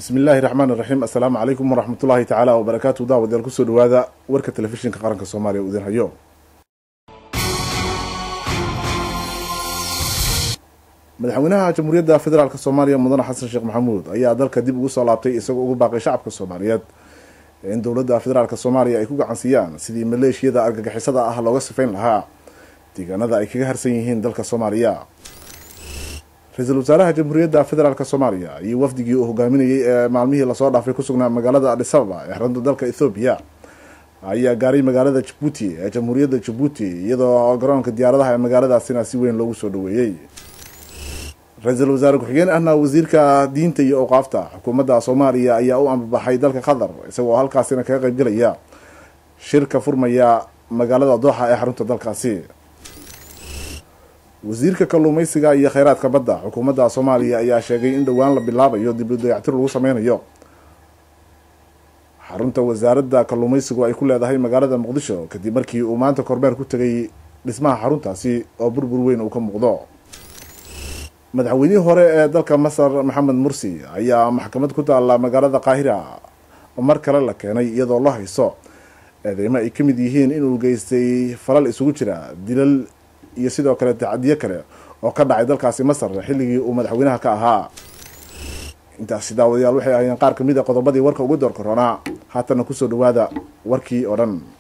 bismi illaahi raxmaan iraxiim assalaamu calaykum waraxmat ullaahi tacaala wabarakaatu daawadayaal kusoo dhawaada warka telefishinka qaranka soomaaliya uu idin hayo madaxweynaha jamhuuriyadda federaalk soomaaliya mudane xasan sheekh maxamuud ayaa dalka dib ugu soo laabtay isagoo ugu baaqay shacabka soomaaliyeed in dowladda federaalk soomaaliya ay ku gacansiiyaan sidii maleeshiyada argagixisada ah looga sifayn lahaa deegaanada ay kaga harsan yihiin dalka soomaaliya ra-iisul wasaaraha jamhuuriyadda federaalk soomaaliya iyo wafdigii uu hogaaminayay ee maalmihii lasoo dhaafay ku sugnaa magaalada adisababa ee xarunta dalka ethoobiya ayaa gaaray magaalada jabuuti ee jamhuuriyadda jabuuti iyadoo garoonka diyaaradaha ee magaaladaasina si weyn loogu soo dhaweeyey ra-iisul wasaare ku-xigeen ahna wasiirka diinta iyo awqaafta xukuumadda soomaaliya ayaa u ambabaxay dalka qatar isagoo halkaasina kaga qeybgelaya shirka furmaya magaalada dooxa ee xarunta dalkaasi wasiirka kalluumeysiga iyo kheyraadka badda xukuumadda soomaaliya ayaa sheegay in dhowaan la bilaabayo dib u dayactir lagu sameynayo xarunta wasaaradda kalluumeysigu ay ku leedahay magaalada muqdisho kadib markii uu maanta kormeer ku tegay dhismaha xaruntaasi oo burbur weyn uu ka muuqdo madaxweynihii hore ee dalka masar maxamed mursi ayaa maxkamad ku taalla magaalada qaahira mar kale la keenay iyadoo la hayso eedeymo ay ka mid yihiin inuu geystay falal isugu jira dilal iyo sidoo kale tacadiyo kale oo ka dhacay dalkaasi masar xilligii uu madaxweynaha ka ahaa intaasi daawadayaal waxay ahaayeen qaar kamid a qodobadii warka ugu door koronaa haatana kusoo dhawaada warkii oo dhan